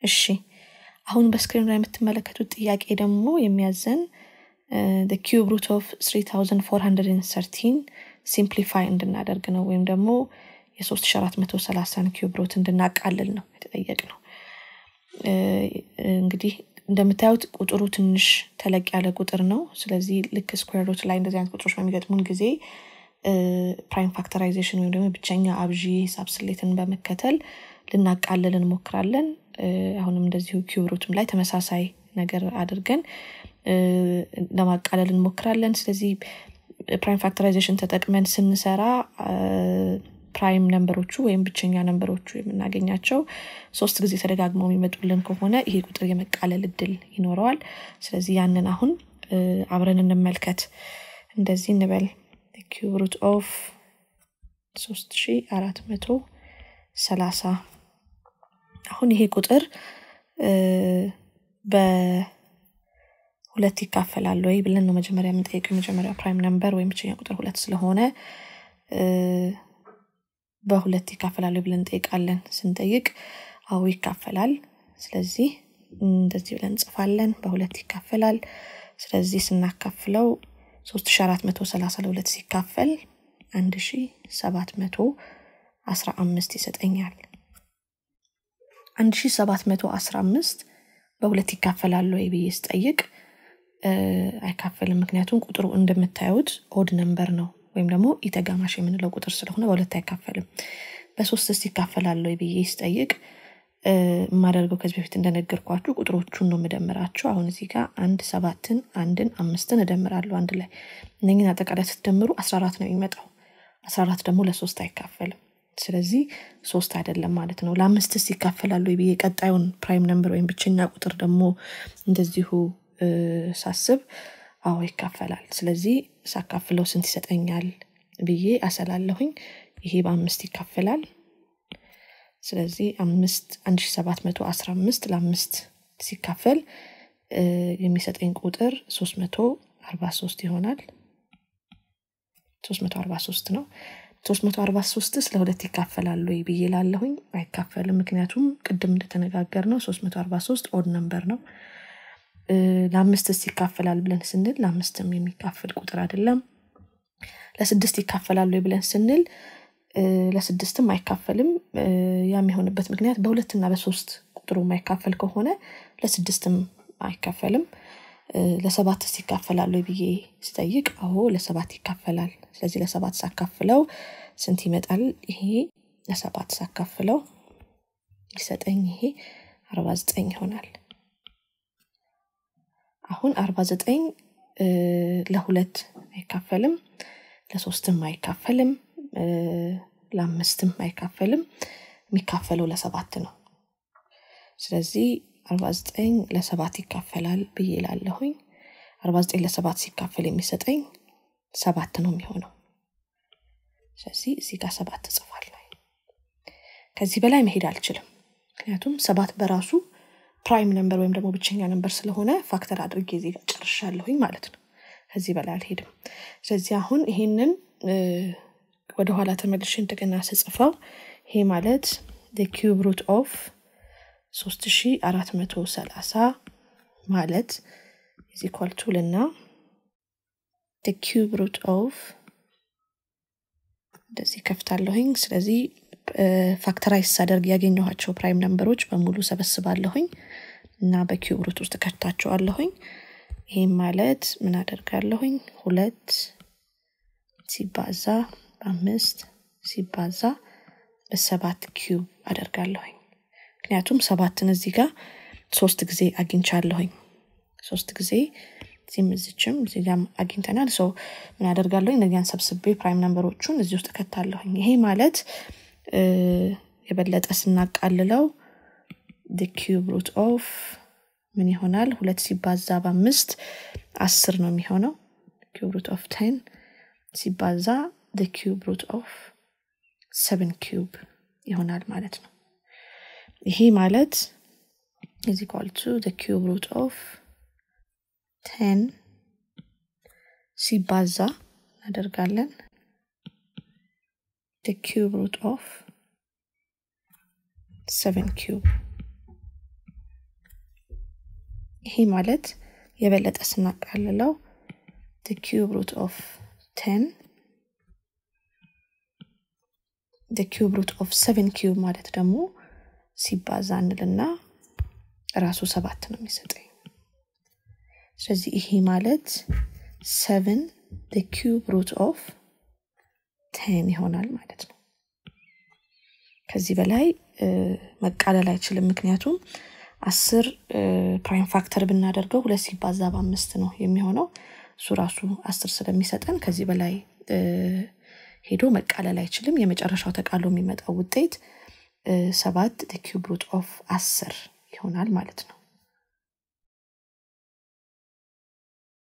እሺ አሁን በስክሪኑ ላይ የምትመለከቱት ጥያቄ ደግሞ የሚያዘን ኪዩብ ሩት ኦፍ 3413 ሲምፕሊፋይ እንድናደርግ ነው ወይም ደግሞ የ3430 ኪዩብ ሩት እንድናቃልል ነው የተጠየቅ ነው እንግዲህ እንደምታዩት ቁጥሩ ትንሽ ተለቅ ያለ ቁጥር ነው ስለዚህ ልክ ስኩዌር ሩት ላይ እንደዚህ አይነት ቁጥሮች በሚገጥሙን ጊዜ ፕራይም ፋክተራይዜሽን ወይም ደግሞ ብቸኛ አብዢ ሂሳብ ስሌትን በመከተል ልናቃልል እንሞክራለን አሁንም እንደዚሁ ኪዩብሩትም ላይ ተመሳሳይ ነገር አድርገን ለማቃለል እንሞክራለን ስለዚህ ፕራይም ፋክተራይዜሽን ተጠቅመን ስንሰራ ፕራይም ነንበሮቹ ወይም ብቸኛ ነንበሮቹ የምናገኛቸው ሶስት ጊዜ ተደጋግመው የሚመጡልን ከሆነ ይሄ ቁጥር የመቃለል እድል ይኖረዋል ስለዚህ ያንን አሁን አብረን እንመልከት እንደዚህ እንበል ኪዩብ ሩት ኦፍ 3430 አሁን ይሄ ቁጥር በሁለት ይካፈላል ወይ ብለን ነው መጀመሪያ የምንጠይቀው የመጀመሪያ ፕራይም ነምበር ወይም ብቸኛ ቁጥር ሁለት ስለሆነ በሁለት ይካፈላል ብለን እንጠይቃለን ስንጠይቅ አዎ ይካፈላል ስለዚህ እንደዚህ ብለን እንጽፋለን በሁለት ይካፈላል ስለዚህ ስናካፍለው 3430 ለሁለት ሲካፈል 1715 ይሰጠኛል 1715 በሁለት ይካፈላሉ ወይ ብዬ ስጠይቅ አይካፈልም ምክንያቱም ቁጥሩ እንደምታዩት ኦድ ነንበር ነው ወይም ደግሞ ኢተጋማሽ የምንለው ቁጥር ስለሆነ በሁለት አይካፈልም በሶስት ስ ይካፈላሉ ወይ ብዬ ስጠይቅ የማደርገው ከዚህ በፊት እንደነገርኳችሁ ቁጥሮቹን ነው የምደምራቸው አሁን እዚህ ጋር አንድ ሰባትን አንድን አምስትን እደምራለሁ አንድ ላይ እነኝን አጠቃላይ ስትደምሩ አስራ አራት ነው የሚመጣው አስራ አራት ደግሞ ለሶስት አይካፈልም ስለዚህ ሶስት አይደለም ማለት ነው ለአምስትስ ይካፈላሉ ብዬ ቀጣዩን ፕራይም ነምበር ወይም ብቸኛ ቁጥር ደግሞ እንደዚሁ ሳስብ አዎ ይካፈላል ስለዚህ ሳካፍለው ስንት ይሰጠኛል ብዬ አሰላለሁኝ ይሄ በአምስት ይካፈላል ስለዚህ አምስት አንድ ሺ ሰባት መቶ አስራ አምስት ለአምስት ሲካፈል የሚሰጠኝ ቁጥር ሶስት መቶ አርባ ሶስት ይሆናል ሶስት መቶ አርባ ሶስት ነው ሶስት መቶ አርባ ሶስትስ ለሁለት ይካፈላሉ ብዬ ላለሁኝ አይካፈልም ምክንያቱም ቅድም እንደተነጋገር ነው ሶስት መቶ አርባ ሶስት ኦድ ነምበር ነው ለአምስትስ ይካፈላል ብለን ስንል ለአምስትም የሚካፈል ቁጥር አይደለም ለስድስት ይካፈላሉ ብለን ስንል ለስድስትም አይካፈልም ያ የሚሆንበት ምክንያት በሁለትና በሶስት ቁጥሩ የማይካፈል ከሆነ ለስድስትም አይካፈልም ለሰባትስ ይካፈላሉ ብዬ ስጠይቅ አዎ ለሰባት ይካፈላል ስለዚህ ለሰባት ሳካፍለው ስንት ይመጣል ይሄ ለሰባት ሳካፍለው ሊሰጠኝ ይሄ አርባ ዘጠኝ ይሆናል አሁን አርባ ዘጠኝ ለሁለት አይካፈልም ለሶስትም አይካፈልም ለአምስትም አይካፈልም የሚካፈለው ለሰባት ነው ስለዚህ አርባ ዘጠኝ ለሰባት ይካፈላል ብዬ ላለሁኝ አርባ ዘጠኝ ለሰባት ሲካፈል የሚሰጠኝ ሰባት ነው የሚሆነው ስለዚህ እዚህ ጋር ሰባት እጽፋለሁ ከዚህ በላይ መሄድ አልችልም ምክንያቱም ሰባት በራሱ ፕራይም ነምበር ወይም ደግሞ ብቸኛ ነምበር ስለሆነ ፋክተር አድርጌ ዚህ ጋር ጨርሻለሁኝ ማለት ነው ከዚህ በላይ አልሄድም ስለዚህ አሁን ይሄንን ወደኋላ ተመልሼ እንደገና ስጽፈው ይሄ ማለት ኪዩብ ሩት ኦፍ 3430 ማለት is equal to ልና the cube root of እንደዚህ ከፍታለሁኝ ስለዚህ ፋክተራይዝ ሳደርግ ያገኘኋቸው ፕራይም ነምበሮች በሙሉ ሰበስባለሁኝ እና በኪዩብ ሩት ውስጥ ከታቸዋለሁኝ ይህም ማለት ምን አደርጋለሁኝ ሁለት ሲባዛ በአምስት ሲባዛ በሰባት ኪዩብ አደርጋለሁኝ ምክንያቱም ሰባትን እዚህ ጋር ሶስት ጊዜ አግኝቻለሁኝ ሶስት ጊዜ እዚህም እዚችም እዚህ ጋር አግኝተናል ሰው ምን አደርጋለሁኝ እነዚያን ሰብስቤ ፕራይም ነምበሮቹን እዚህ ውስጥ ከታለሁኝ ይሄ ማለት የበለጠ ስናቃልለው ኪዩብ ሩት ኦፍ ምን ይሆናል ሁለት ሲባዛ በአምስት አስር ነው የሚሆነው ኪዩብ ሩት ኦፍ ቴን ሲባዛ ኪዩብ ሩት ኦፍ ሰቨን ኪዩብ ይሆናል ማለት ነው ይሄ ማለት is equal to the cube root of 10 ሲባዛ እናደርጋለን the cube root of 7 cube ይሄ ማለት የበለጠ ስናቃልለው ኪዩብ ሩት ኦፍ ቴን ኪዩብ ሩት ኦፍ ሰቨን ኪዩብ ማለት ደግሞ ሲባዛ እንልና ራሱ ሰባት ነው የሚሰጠኝ ስለዚህ ይሄ ማለት ሰቨን ኪዩብ ሩት ኦፍ ቴን ይሆናል ማለት ነው ከዚህ በላይ መቃለል አይችልም ምክንያቱም አስር ፕራይም ፋክተር ብናደርገው ሁለት ሲባዛ በአምስት ነው የሚሆነው እሱ ራሱ አስር ስለሚሰጠን ከዚህ በላይ ሄዶ መቃለል አይችልም የመጨረሻው ተቃሎ የሚመጣው ውጤት ሰባት ኪዩብ ሩት ኦፍ አስር ይሆናል ማለት ነው